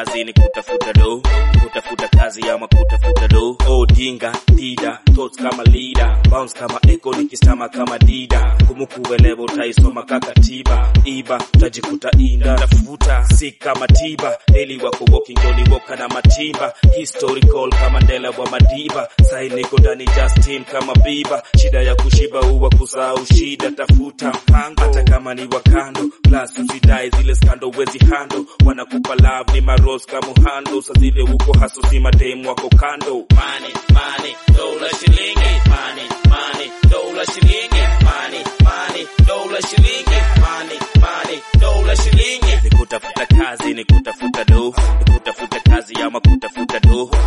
kazi ni kutafuta do kutafuta kazi ama kutafuta do oh dinga dida thoughts kama leader bounce kama echo nikistama kama dida kumukuelewa utaisoma kakatiba iba utajikuta inda tafuta si kama tiba eli wako walking joni woka na matimba historical kama ndela wa madiba sai niko ndani Justin kama biba shida ya kushiba uwa kusahau shida tafuta mpango hata kama ni wakando plus usidai zile skando wezi hando wanakupa love ni maros kama hando sa zile uko haso si mademu wako kando Money, money, dola shilingi. Money, money, dola shilingi. Money, money, dola shilingi. Money, money, dola shilingi. ni kutafuta kazi ni kutafuta do ni kutafuta kazi ama kutafuta do